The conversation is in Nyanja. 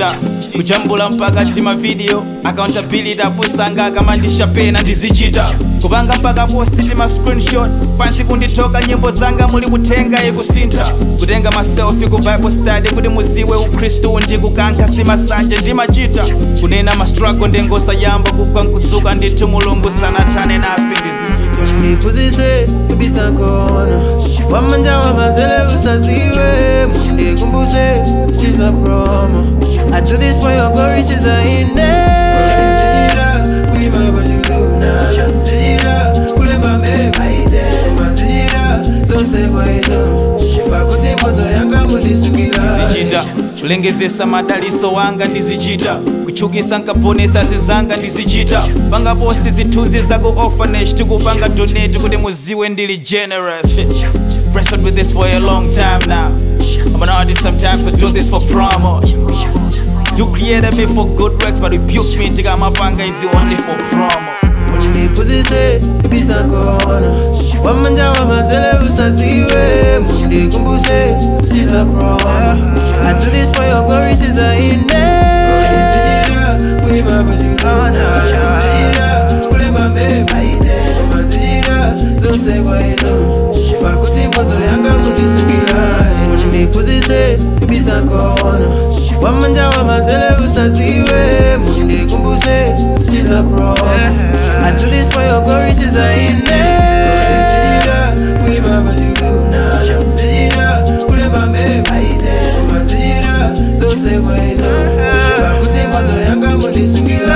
ndizichita kujambula mpaka tima video accountability abusanga akamandisha pena ndizichita kupanga mpaka posti tima screenshot pansi kunditoka nyimbo zanga muli kutenga ikusintha kutenga maselfi ku bible study kuti muziwe ukristu ndikukankha simasanje ndimachita kunena mastruggle ndengosayamba kugwa nkudzuka ndithu mulungu sanathane nafe ndizichita ndiphunzise kubisa khona wamanja wamanzele usaziwe mundikumbuse siza promo I do this for your glory siza ine Sijira kuima bajuluna Sijira kulemba mebaite Sijira zose kwaito Pakuti moto yanga mundisungila ndizichita kulengezesa madaliso wanga ndizichita kuchukisa nkaponesa zizanga ndizichita panga posti zithunzi zaku orphanage tikupanga donate kuti muziwe ndili generous wrestled with this for a long time now I'm an artist sometimes I do this for promo You created me for good works but rebuke me ndikamapanga is only for promo mundiphunzise kubisa khona wamanja wamanzele usaziwe mundikumbuse siza promo I do this for your glory siza ine Sijira kuima bajulona Sijira kulemba mebaite Sijira zose kwaito Pakuti moto yanga mundisungila mundiphunzise kubisa khona wamanja wamanzele usaziwe mundikumbuse siza promo I do this for your glory siza ine Sijira kuima bajulona Sijira kulemba mebaite Sijira zose kwaito Pakuti moto yanga mundisungila